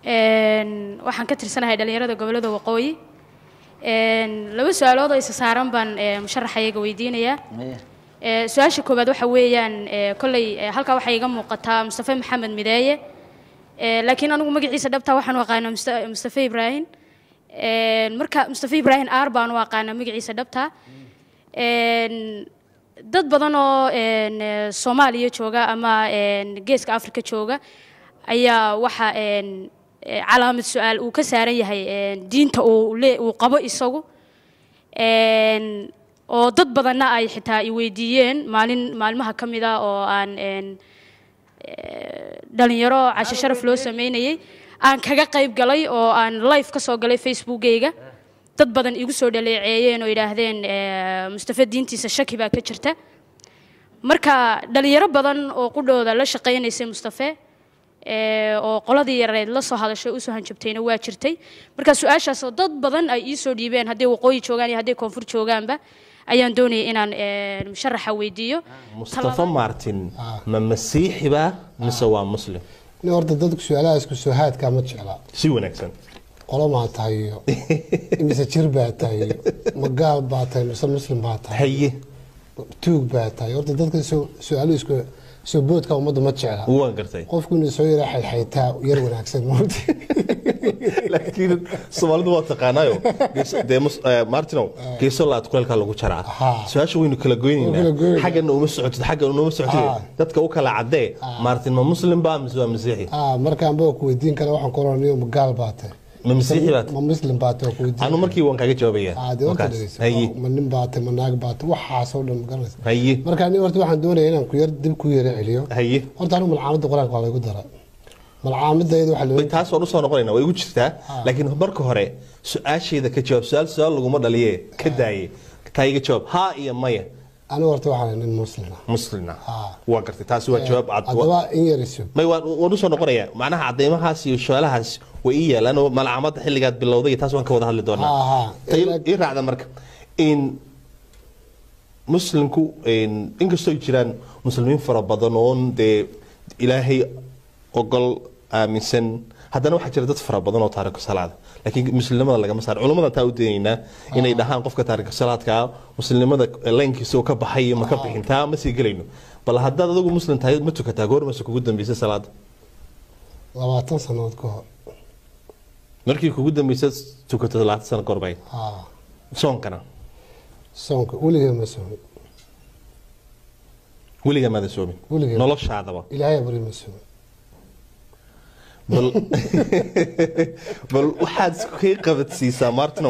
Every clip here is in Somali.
Een, waxaan ka tirsanahay dhalinyarada gobolada waqooyi Een, laba su-aalood oo isa saaran baan ee, musharaxayaga weydiinayaa Ee, su-aasha koowaad waxa weeyaan ee, kolley ee, halkaa waxaa iga muuqataa mustafe maxamed mideeye Ee, laakiin anigu magaciisa dhabta waxaan u aqaanaa Musta- mustafe ibraahim Een, marka mustafe ibraahim aar baan u aqaanaa magaciisa dhabta Een, dad badan oo een, ee, soomaaliya jooga ama een, geeska afrika jooga ayaa waxa een, ee, calaamad su-aal uu ka saaran yahay een, diinta uu le- uu qabo isagu Een, oo dad badanna ay xitaa i weydiiyeen maalin maalmaha ka mid ah oo aan een, ee, dhalinyaro casho sharaf loo sameynayay aan kaga qayb galay oo aan live ka soo galay facebookgayga dad badan igu soo dhaleeceeyeen oo yidhaahdeen ee, mustafa diintiisa shaki baa ka jirta marka dhalinyaro badan oo qudhooda la shaqaynaysay mustafe ee, oo qoladii yareed la soo hadashay usoo hanjabtayna waa jirtay marka su-aashaasoo dad badan ay ii soo dhiibeen hadday waqooyi joogaan iyo hadday koonfur joogaanba ayaan doonayay inaan ee, musharaxa weydiiyo mustafa martin ma masiixi baa mise waa muslim in horta dadku su-aalahaas kusoo haadkaa ma jeclaa si wanaagsan qolo maa tahay iyo mise jir baa tahay iyo ma gaal baa tahay mise muslim baa tahay haye tuug baa tahay horta dadka soo- su-aaluhu isku soo boodka ummadda ma jecla waan gartay qofku inuu soo yara xayxaytaa yar wanaagsan moogta laakiin soomaalidu waa taqaanaayo gees- dee mus- eh, martinow geeso laad kuleelkaa lagu jaraa Haa. su-aasha waynu kala Waa kala goynaynaa goynaa. xaggana uma socotid xaggana uma socotid Haa. dadka u kala cadee martin ma muslim baa mise waa masiixi ah markaan baa ku weydiin kara waxaan ku oranayo ma gaal baa tahay ma masiixi baad ma muslim baa tahay ku weydiin anu markii waan kaaga jawaabaya ah dee horta Markaas. dhegeyso haye ma nin baa tahay ma naag baa tahay waxaasoo dhan ma garanaysa haye marka aniga horta waxaan doonaya inaan ku yar dib ku yara celiyo haye horta anigu malcaamadda qur-aanka waa laygu dara malcaamadayda waxaa loo Way taas waan usoo noqonayna way igu jirtaa laakiin marka hore su-aasheeda ka jawaab su-aal su-aal laguma dhaliye ka daaye taa iga jawaab haa iyo maya anigu horta waxaan nin muslim ah muslina Haa. waa gartay taasi waa jawaab cad haddaba in yariso may waan waan usoo noqonayaa macnaha cadeymahaas iyo su-aalahaas way ii yaalaan oo malcamada xilligaad bilowday iyo taas waan ka wada hadli doonaa Haa, haa. Ta ii- ii raacda marka in muslimku in- inkastoo ay jiraan muslimiin fara badan oon dee ilaahay ogol aaminsan haddana waxaa jira dad fara badan oo taariku salaada laakiin muslimnimada lagama saaro culimmada taa u daynaynaa inay dhahaan qofka taariku salaadka muslimnimada laynkiisa oo ka baxay iyo ma ka bixin taa ma sii gelayno bal haddaad adigu muslim tahay ma tukataa goormase kugu dambeysay salaada labaatan sanood ka hor markii kugu dambeysay tukato labaatan sano gorbay haa soonkana soonka weligay ma soomin weligaa maada soomin Weligeed. noloshaadaba ilaahay bari ma soomin bal bal waxaad iskay qabadsiisaa martinow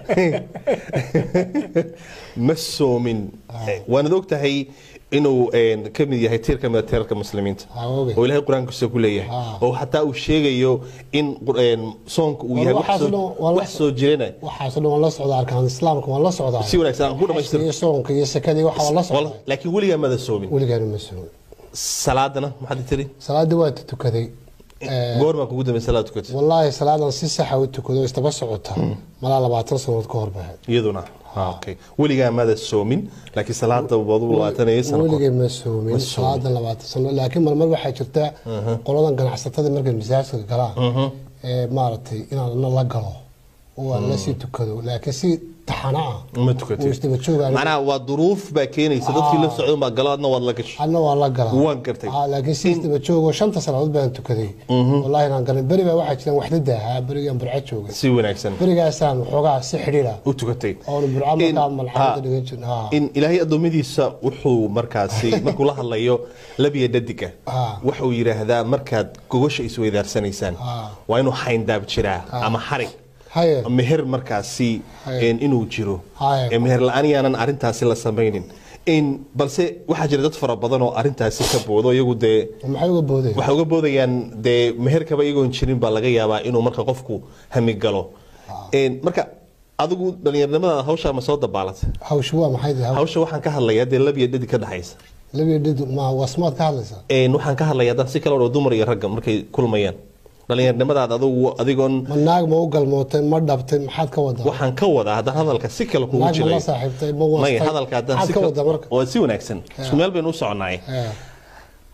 ma soomin waanad og tahay inuu een, ka mid yahay tiir ka mid a tiirarka muslimiinta Haa, oge. oo ilaahay qur-aankiisa ku leeyahay Haa. oo xataa uu sheegayo in qur- een, soonka uu War yahay wax waxaas soo- dhan waa la- wax soo jirana waxaasoo dhan waan la socdaa arkaan islaamka waan la socdaa si wanaagsan aan ku dhamaystiro iyo soonka iyo sakadii waxa waan la socdaa laakiin weligaa maada soomin weligaana ma soomin salaadana maxaad tiri salaadii waa tukaday goormaa kugu dambeysay salaad tukatay wallaahi salaadan si saxa u tukado istaba socota malaa labaatan sanood ka hor bahayd iyaduna Ah, okay weligaa maada soomin laakiin salaada wadu labaatanaya sano kahor. weligay ma soomin Ma soomin. salaadan labaatan sano laakiin marmar waxaa jirta qoladan ganacsatada markay masaajidka galaan ee maaragtay inaan na la galo oo aan la sii tukado laakiin si taxana ah ma tukatid oo isdaba joogaan macnaha waa duruuf baa keenaysa dadkii la socdo baa galo adna waad la gashay adna waan la galaa Waan gartay. Ah, laakiin si isdaba joogo shanta salaadood baan tukaday wallaahi inaan garan beri baa waxaa jiraan waxdada ahaa berigaan burco joogay si wanaagsan berigaasaan waxoogaa si xidhiidha u tukatay oonu burco In- markaa malxamada ha, dhigan jirin ha in ilaahay addoommadiisa wuxuu markaasi markuu la hadlayo labiya dhadiga Ah. wuxuu yidhaahdaa markaad gogosha isweydaarsanaysaan Ah. waa inuu xayndaab jiraa ama xarig haye meher markaasi Haye. een, inuu jiro Haye. Ee, meher la-aan yaanan arintaasi la samaynin in balse waxaa jira dad fara badan oo arintaasi ka boodo iyagu dee maxay uga boodeen waxay uga boodayaan dee meherkaba iyagoon jirin baa laga yaabaa inuu marka qofku hami galo Een, marka adigu dhallinyarnimada hawshaa ma soo dabaalatay hawshu waa maxay tahay hawsha waxaan ka hadlayaa dee labiya dhadi ka dhexaysa labiya dhidi ma wasmaad ka hadlaysaa Een, waxaan ka hadlayaa dad si kale oo dumar iyo ragga markay kulmayaan dhallinyarnimadaada adigu adigoon ma naag ma u galmootay ma dhabtay maxaad ka wadaa waxaan ka wadaa haddaan hadalka si kale kugu naag ma jiray la saaxiibtay ma wastay maya hadalka haddaan maxaad si ka kale wadaa marka waa si wanaagsan isku meel baynu u soconnaay Eh,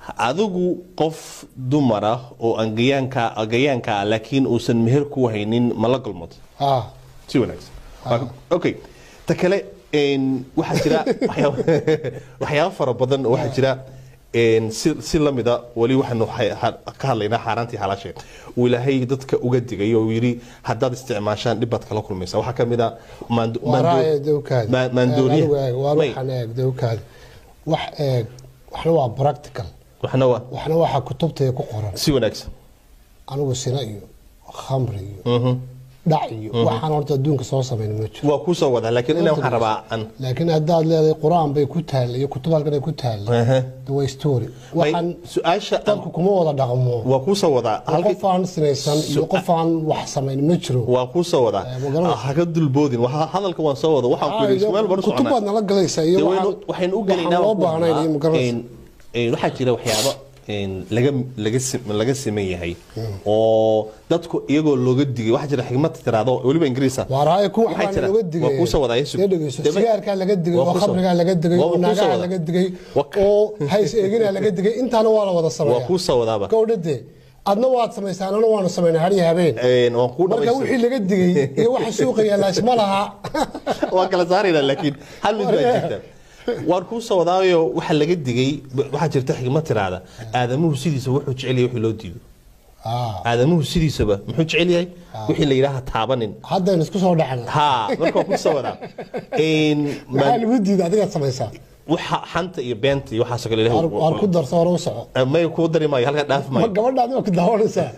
adigu qof dumar ah oo aan gayaanka gayaanka ah laakiin uusan meher ku haynin ma la galmoodo ah si wanaagsan Waa- okay ta kale een, waxaa jira waxyaabo waxyaabo fara badan oo waxaa jira een, si si lamida weli waxaanu ha- ha- ka hadlaynaa xaaraantii xalaasheed uu ilaahay dadka uga digay oo uu yidhi haddaad isticmaashaan dhib baad kala kulmaysa waxaa ka mid a maando- waa maando- raaya dowkaada ma- maandooriyaha waa May, waxaan eeg dowkaada wax eeg waxna waa practical waxna waa waxna waxa kutubtaya ku qoran si wanaagsan anigu sina iyo khamri iyo dhac iyo waxaan horta adduunka soo samayn ma jiro waa kuu soo wadaa laakiin inaan waxaan rabaa an laakiin haddaad leedahay qur-aan bay ku taallay iyo kutub halkan ay ku taallay Ehe. de waa story May, waxaan su-aasha aan- dadku kuma wada dhaqmo waa kuu soo wadaa halkii qof aan sinaysan iyo Su- qof aan wax samayn ma jiro waa kuu soo wadaa Eh, ma garanaysa. haga dulboodin Waxa- hadalka waan soo wada waxaan ku yidhi ismail bar kutub baad nala galaysaa iyo Dee waxaan waynu- waxaynu u waxaan gelaynaa loo waan ku baahnayn iyo hadlaa. ma garanaysa Een, een, waxaa jira waxyaabo een, laga laga sim- laga siman yahay oo dadku iyagoo looga digay waxaa jira xigmad tiraado weliba ingiriisa waa raaya kuwa Waxay waxbaa tira- looga digay waa kuu soo wadaa, Yesu. Dee dhegeyso, Dee ma- sigaarkaa laga digay waa oo kuu soo- khamrigaa laga digay waa oo kuu soo naagaha wadaa. laga digay Waa- oo hays eeginaa laga digay intaana waa la wada waa sameeya kuu soo wadaaba gowdhade adna waad samaysaan anna waanu samaynaa har iyo habeen Een, waan kuu marka dhamaystir- wixii laga digay iyo waxa suuqa yaallaa isma laha waa kala saarayna laakiin hal mid baa jirta waan kuu soo wadaayo waxa laga digay waxaa jirta xigmad tiraada aadamuhu sidiisa wuxuu jecel yahay wixii loo diido Ah, aadamuhu sidiisaba muxuu jecel yahay wixii la yidhaaha taabanin haddaynu isku soo dhacna ha marka waan kuu soo wadaa Een, maxaa ma- lagu diiday adigaad samaysaa waxa xanta iyo beenta iyo waxaasoo kale waar waar ku ilahay darso hore u soco may kuu dari maayo halkaa dhaaf ma maayo gabadhaadi waa ku daawanaysaa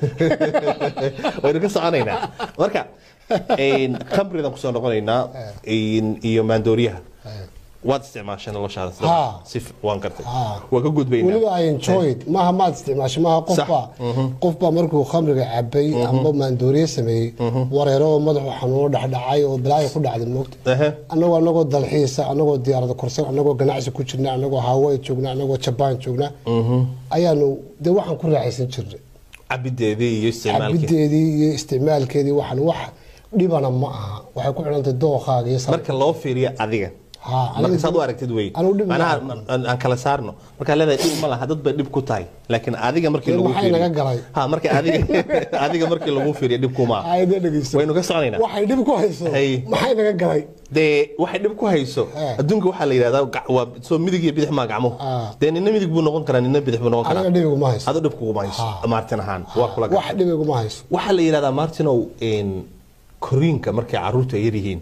waynu ka soconaynaa marka een, khamridan kusoo noqonaynaa een, iyo maandooriyaha waad isticmaashay noloshaada sida- Ha. si f- waan gartay Ha. waa ka gudbaynaa weliba I enjoy it maaha maad isticmaasho maaha qofba qofba markuu khamriga cabay amba maandooriye sameeyey wareero oo madaxu xanuuno dhexdhacay oo balaayo ku dhacday moogta Ehe. annagoo anagoo dalxiisa anagoo diyaarada korsan anagoo ganacsi ku jirna anagoo hawaii joogna anagoo jabaan joogna ayaanu dee waxaan ku raaxaysan jirnay cabideedii iyo isticmaalkii cabideedii iyo isticmaalkeedii waxaan wax dhibana ma aha waxay ku xidhantay dooqaaga iyo sababka. marka loo fiiriyo adiga Ha, marka aniga- saad u aragtid wey anigu dhib ma manaha arko. aan aan kala saarno markaa leedahay dhib ma laha dad bay dhib ku tahay laakiin adiga markii Dee lagu maxay fiiriyo naga galay? ha marka adiga adiga markii lagu fiiriyo dhib kuma aha Ayda dhegeyso. waynu ka soconaynaa waxay dhib ku hayso Hay. maxay naga galay dee waxay dhib ku hayso Eh. adduunka waxaa la yidhahdaa gac- waa soo midig iyo bidix maa gacmuhu Ah. dee nina midig buu noqon karaa nina bidix buu noqon aniga karaa dhibiguma hayso ado dhib kuguma hayso Ha. martin ahaan waa kula wax dhibiguma hayso waxaa la yidhahdaa martinow een, koriinka markay caruurta yar yihiin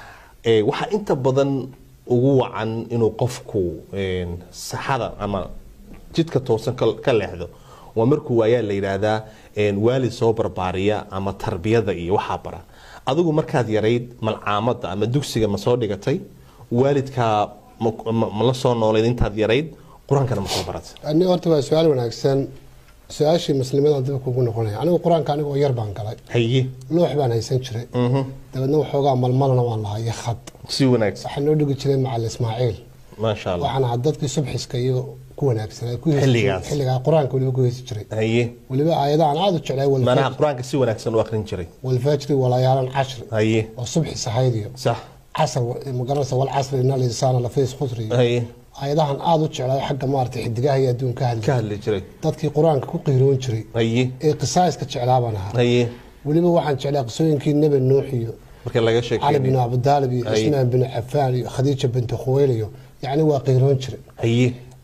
ee, waxaa inta badan ugu wacan inuu qofku een, saxada ama jidka toosan ka ka leexdo waa markuu waayaa la yidhaahdaa een, waalid soo barbaariya ama tarbiyada iyo waxaa bara adigu markaad yarayd malcaamada ama dugsiga ma soo dhigatay waalidkaa ma, ma, ma la soo noolayd intaad yarayd qur-aankana ma soo baratay ani horta waa su-aal wanaagsan su-aashii muslimadan dib kugu noqonaya anigu qur-aanka anigoo yar baan galay haye loox baan haysan jiray dabeedna waxoogaa malmalana waan lahaa iyo khad si wanaagsan waxaa noo dhigi jiray macalin ismaaciil maasha allah waxaan ahaa dadkii subxiska iyo ku wanaagsanaa ku heesi Xilligaas. jiray. xilligaa qur-aanka weliba ku heesi jiray haye weliba aayadahan aada u jeclay walfajri- manaha qur-aanka si wanaagsan u akrin jiray walfajri walayaalan cashri haye oo subxi sahayd iyo sax casr magaranaysa walcasri ina linsaana lafiis khusri iyo haye aayadahan aada u jeclay xagga maaragtay xidigaha iyo adduunka ka hadli hadli jiray dadkii qur-aanka ku qiiroon jiray haye ee qisaaska jeclaa baan ahaa haye weliba waxaan jeclaa qisooyinkii nebi nuux iyo marka laga cali bin sheekeeyo abudaalib iyo Ay. cismaan bin cafaan iyo khadiija binti khuweyl iyo yacni waa qiiroon jiray haye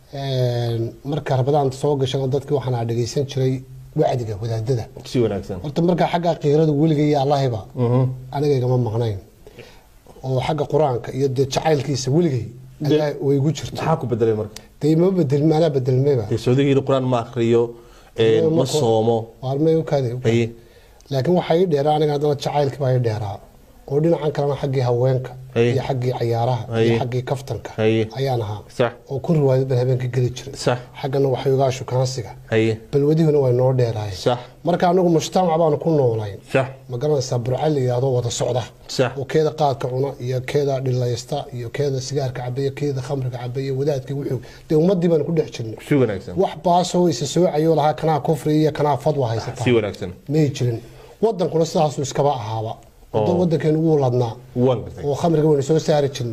marka rabadaan soo gashana dadkii waxaan aa dhegeysan jiray wacdiga wadaadada si wanaagsan horta markaa xagga qiirada weliga iyo allahiba aniga igama maqnayn oo xagga qur-aanka iyo dee jacaylkiisa weligay Allah way igu jirto maxaa ku bedelay marka dee ima bedelmi anaa bedelmayba soodigii qur-aan ma akriyo ee, ma Ma- soomo waarmay ukaade haye laakiin waxaa ii dheeraa aniga haddana jacaylkii baa ii dheeraa oo dhinacan kalena xaggii haweenka Ay. iyo xaggii cayaaraha Ay. iyo xaggii kaftanka Ay. ayaan ahaa sax oo ku riwaayad baan habeenka geli jiray sax xaggana waxyoogaa shukaansiga haye balwadihuna way noo dheeraayeen sax marka anagu mujtamac baanu ku noolayn sax ma garanaysaa burcal la yidhaahdo wada socda sax oo keeda qaadka cuna iyo keeda dhilaysta iyo keeda sigaarka cabaya keeda khamriga cabaya wadaadka wuxuu dee ummadii baanu ku dhex jirnay si wanaagsan wax baasoo isa soocayo lahaa kanaa kufri iyo kanaa fadwa si haysataa wanaagsan may jirin wadankuna sidaasuu iskaba ahaaba wadan wadankeenu wuu ladnaa waan gartay oo khamriga waynu soo saari jirnay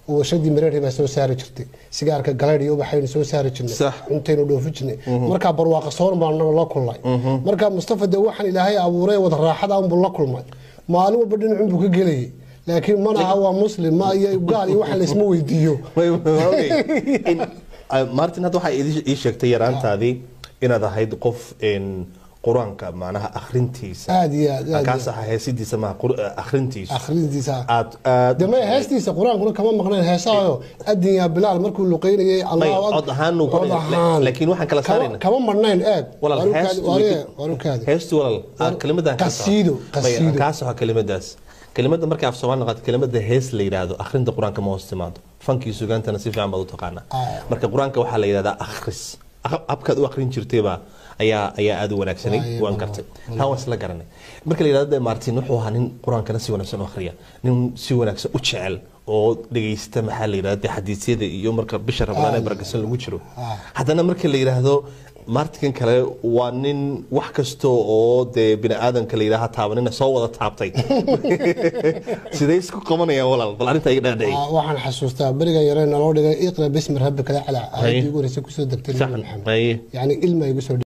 oo warshadii mareeri baa soo saari jirtay sigaarka galeydh iyo ubaxaynu soo saari jirnay Sax. cuntaynu dhoofi jirnay markaa barwaaqa soon baan naga la kulnay markaa mustafa dee waxaan ilaahay abuuray wada raaxada unbuu la kulmay maalin walba dhinacun buu ka gelayay laakiin mana aha waa muslim ma iyo gaal iyo waxa laysma weydiiyo Way- way- okay. In- ah, martin hadda waxaa ii ii sheegtay yaraantaadii inaad ahayd qof een, qur-aanka macnaha akhrintiisa aad iyo aad aad kaas iyo aha heesidiisa maha qur- akhrintiisa akhrintiisa aad aad de maya heestiisa qur-aankuna kama maqnayn heesaayo adin yaa bilaal markuu luqeynayay allahu May, cod ahaan uu ku- cod ahaan. laakiin waxaan kala Kama- saarayna. kama marnayn eeg walaal Waa heestu rukaadi- way waa- ku- waa rukaadi. heestu walaal aad kelimadan ka qasiido, saar. qasiido. May, kaa soco kelimadaas kelimada markay af soomaali noqoto kelimada hees la yidhaahdo akhrinta qur-aanka ma hoos timaado fankii sugaantana si fiican baad u taqaanaa Ah. marka qur-aanka waxaa la yidhahdaa akhris Aq- habkaad u akhrin jirtayba ayaa ayaa aad u wanaagsanay Waaye, waan walaal, kartay taa waan isla garanay marka la yidhahdo martin wuxuu ahaa nin qur-aankana si wanaagsan u akhriya nin si wanaagsan u jecel oo dhegaysta maxaa la yidhahda xadiisyada iyo marka bisha ramadaan ee Ah. barakasan lagu jiro Ah. haddana marka la yidhaahdo martinkan kale waa nin wax kasta oo dee bini aadamka la yidhaaha taabanina soo wada taabtay sidee isku qabanayaan walaal bal arrinta iga dhaadhicay Ah, waxaan xasuustaa beriga yaree naloo dhigay iqra bismi rabbika lacla Haye. aayadii ugu horeysa kusoo degtay Sax, nabi maxamed haye. yani ilma igu soo